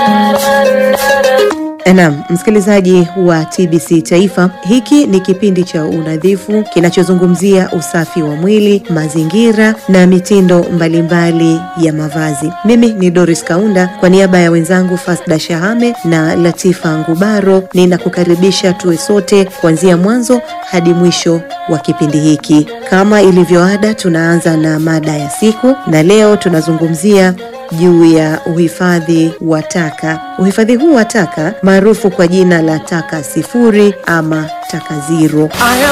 Naam, msikilizaji wa TBC Taifa, hiki ni kipindi cha unadhifu kinachozungumzia usafi wa mwili, mazingira na mitindo mbalimbali ya mavazi. Mimi ni Doris Kaunda kwa niaba ya wenzangu Fasda Shahame na Latifa Ngubaro, ninakukaribisha tuwe sote kuanzia mwanzo hadi mwisho wa kipindi hiki. Kama ilivyoada, tunaanza na mada ya siku na leo tunazungumzia juu ya uhifadhi wa taka. Uhifadhi huu wa taka maarufu kwa jina la taka sifuri ama taka zero.